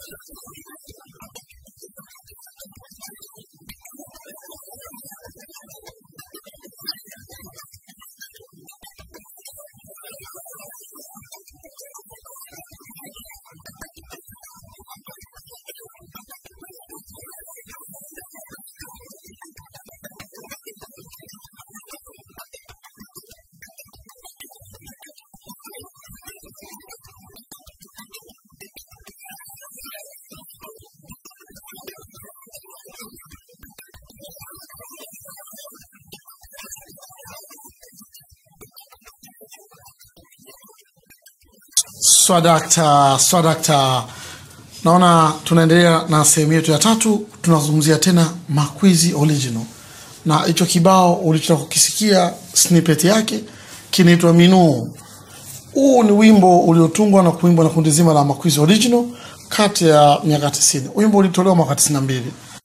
Swadakta, swadakta. Naona tunaendelea na sehemu yetu ya tatu, tunazungumzia tena Makwizi Original, na hicho kibao ulichotoka kukisikia snippet yake kinaitwa Minuu. Huu ni wimbo uliotungwa na kuimbwa na kundi zima la Makwizi Original kati ya miaka 90. Wimbo ulitolewa mwaka 92.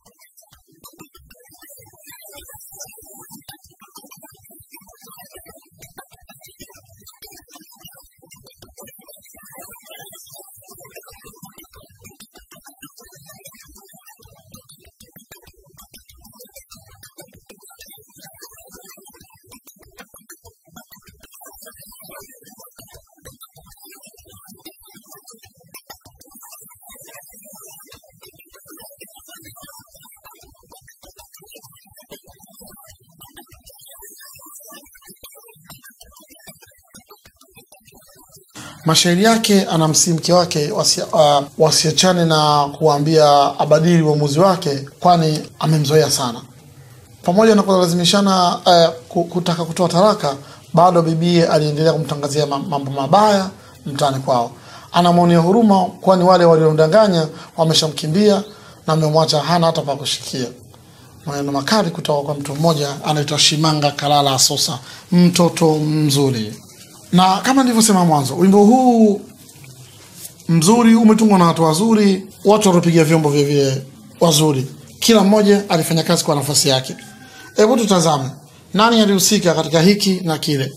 mashairi yake anamsihi mke wake wasi, uh, wasiachane na kuwaambia abadili uamuzi wake, kwani amemzoea sana. Pamoja na kulazimishana uh, ku- kutaka kutoa talaka, bado bibie aliendelea kumtangazia ma- mambo mabaya mtaani kwao. Anamwonea huruma, kwani wale waliomdanganya wameshamkimbia na wamemwacha hana hata pa kushikia. Maneno makali kutoka kwa mtu mmoja anaitwa Shimanga Kalala Asosa, mtoto mzuri na kama nilivyosema mwanzo, wimbo huu mzuri umetungwa na watu wazuri, watu waliopiga vyombo vile vile wazuri. Kila mmoja alifanya kazi kwa nafasi yake. Hebu tutazame nani alihusika katika hiki na kile.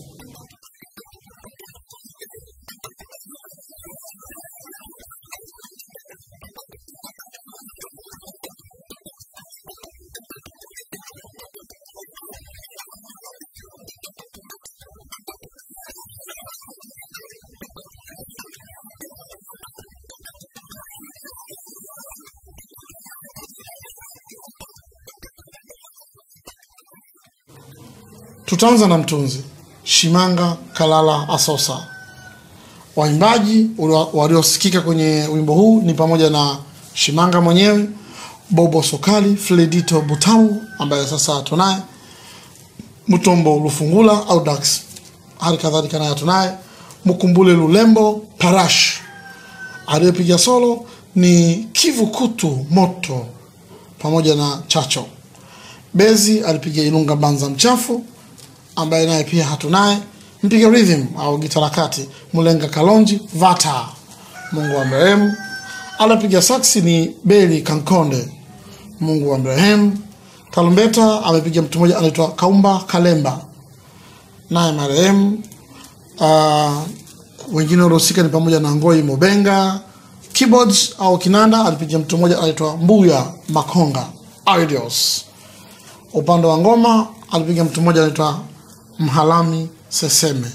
Tutaanza na mtunzi Shimanga Kalala Asosa. Waimbaji ulio- waliosikika kwenye wimbo huu ni pamoja na Shimanga mwenyewe, Bobo Sokali, Fledito Butamu ambaye sasa tunaye, Mtombo Lufungula au Dax, hali kadhalika naye tunaye Mkumbule Lulembo Parash. Aliyepiga solo ni Kivu Kutu Moto pamoja na Chacho. Bezi alipiga Ilunga Banza Mchafu ambaye naye pia hatunaye. Mpiga rhythm au gitara kati Mulenga Kalonji Vata, Mungu wa mrehemu. Alipiga saksi ni Beli Kankonde, Mungu wa mrehemu. Tarumbeta amepiga mtu mmoja anaitwa Kaumba Kalemba, naye marehemu. Uh, wengine waliohusika ni pamoja na Ngoi Mobenga. Keyboards au kinanda alipiga mtu mmoja anaitwa Mbuya Makonga Idios. Upande wa ngoma alipiga mtu mmoja anaitwa Mhalami Seseme.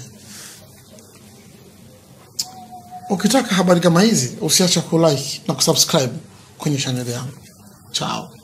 Ukitaka habari kama hizi usiache kulike na kusubscribe kwenye chaneli yangu. Chao.